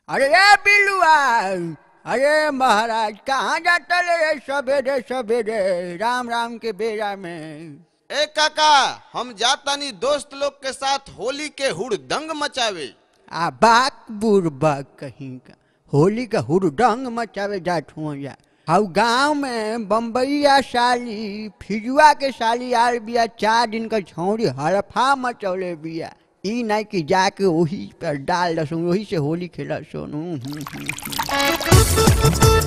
अरे ए बिल्लुआ अरे महाराज कहाँ जाता रे सवेरे सवेरे राम राम के बेरा में ए काका हम जातानी दोस्त लोग के साथ होली के हुड़दंग मचावे आ बाक बुरबा कहीं का होली का हुरडंग मचावे जात हुआ जा हाउ गांव में बम्बईया साली फिजुआ के साली आल बिया चार दिन का छौड़ी हड़फा मचौले बिया ई नहीं कि जाके वही पर डाल दसो वही से होली खेला सोनू हम्म, हम्म, हम्म।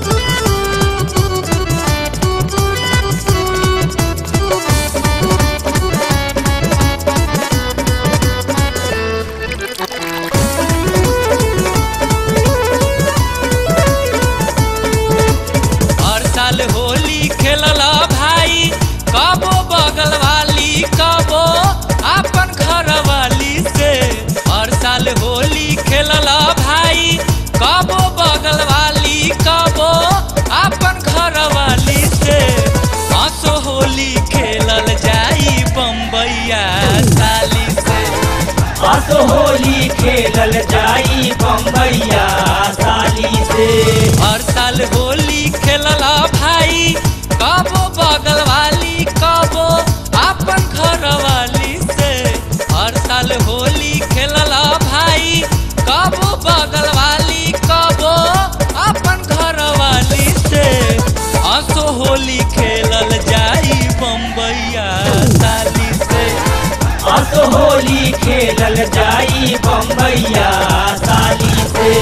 हर साल होली खेलला भाई कबो बगल वाली कबो अपन घर वाली से हर साल होली खेलला भाई कबो बगल वाली कबो अपन घर वाली से हंसो होली खेलल जाई बम्बैया साली से अस होली खेलल जाई बम्बैया साली से हर साल होली खेलला भाई कबो बगल वाली कबो अपन घर वाली से हर साल होली खेलला भाई कबो बगल वाली कबो अपन घर वाली से हंसो होली खेलल जाई बम्बैया साली से अस होली खेलल जाई बम्बैया साली से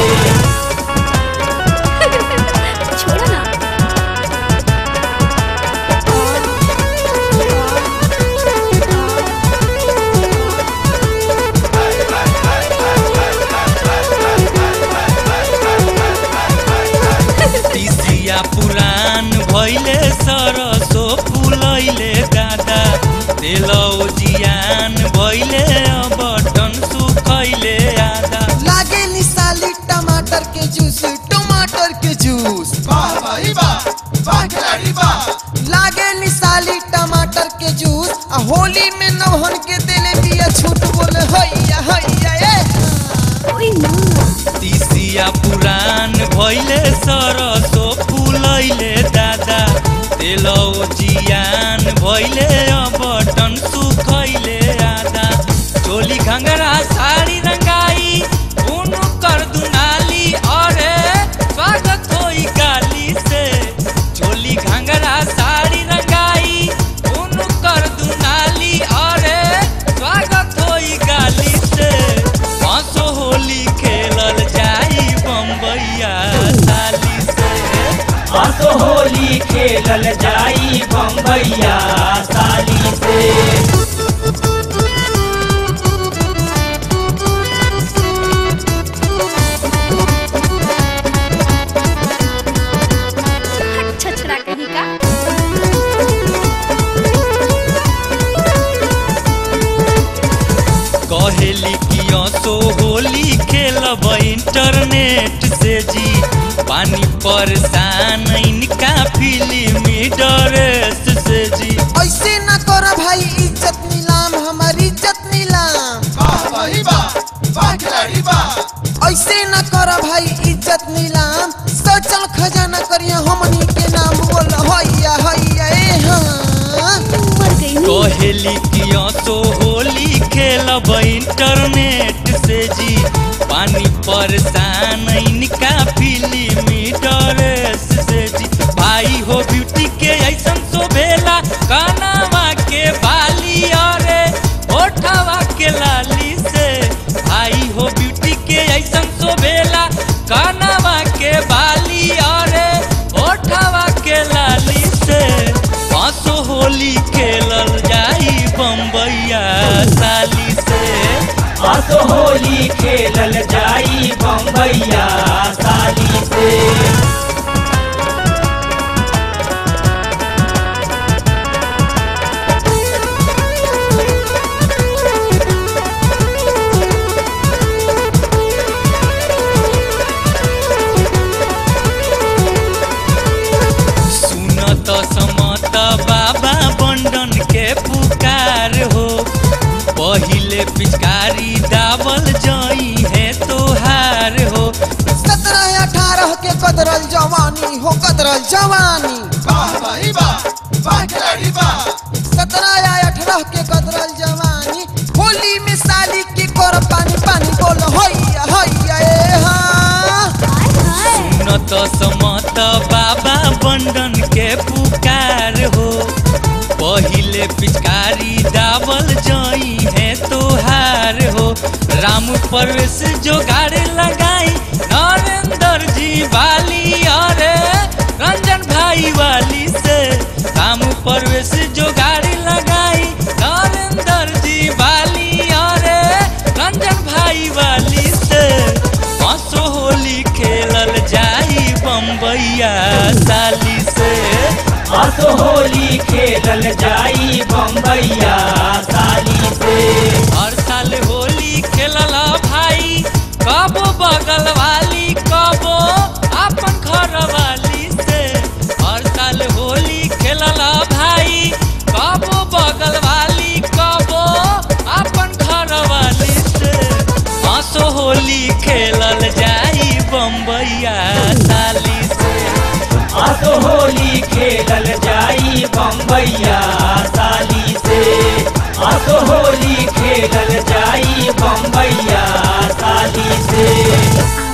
छोड़ो ना तीसिया पुरान भैले सरसो फुलैले दादा तेलौ जियान भैले बटन सुखैले आदा लागे निसाली टमाटर के जूस टमाटर के जूस लागे निसाली टमाटर के जूस आ होली में नवहन के देले दिया छूट बोले हैया हैया ए ओए ना तीसिया पुरान भैले सरसो फुलैले दादा तेलौ जियान भैले बटन सुखैले आदा चोली घंगरा साड़ी रंगाई उनु कर दुनाली अरे स्वागत होई गाली से चोली घंगरा साड़ी रंगाई उनु कर दुनाली अरे स्वागत होई गाली से हंसो होली खेलल जाई बम्बैया साली से अस होली खेलल जाई बम्बैया साली से हट छछरा कहीं का कहेली कि सो होली खेलब इंटरनेट से जी पानी परेशान इनका फिल्मी ड्रेस से जी ऐसे ना करो भाई इज्जत नीलाम हमारी इज्जत नीलाम ऐसे ना करो भाई इज्जत नीलाम सचल खजाना करिए हमनी के नाम बोल हैया हैया ए हाँ मर गई नी कहेली कि सो होली खेलब इंटरनेट से जी पानी परेशान इनका फिल्मी ड्रेस से जी भाई हो ब्यूटी के ऐसन शोभेला कानावा के बाली अरे ओठवा के लाली से भाई हो ब्यूटी के ऐसन शोभेला कानावा के बाली अरे ओठवा के लाली से हंसो होली खेलल जाई बम्बैया साली से अस होली खेलल जाई बम्बैया साली से सुनत समत बाबा बंडन के पुकार हो पहिले पिचकारी दावल जई है तोहार हो के कदरल जवानी हो कदरल जवानी वाह भाई वाह वाह खिलाड़ी वाह सत्रह या अठारह के कदरल जवानी होली में साली के कर पानी पानी बोल हैया हैया ए हाँ हाय हाय सुनत समत बाबा बंडन के पुकार हो पहिले पिचकारी दावल जई है तोहार हो राम परवेश जोगाड़ लगाई नरेंद्र जी वाली अरे रंजन भाई वाली से राम परवेश जोगाड़ लगाई नरेंद्र जी वाली अरे रंजन भाई वाली से हंसो होली खेलल जाई बम्बैया साली से असो होली खेलल जाई बम्बैया साली से हर साल होली खेलल भाई कबो बगल वाली कबो अपन घर वाली से हर साल होली खेलल भाई कबो बगल वाली कबो अपन घर वाली से हंसो होली खेलल जाई बम्बैया साली से असो होली खेलल जाई बम्बैया साली से असो होली खेलल जाई बम्बैया साली से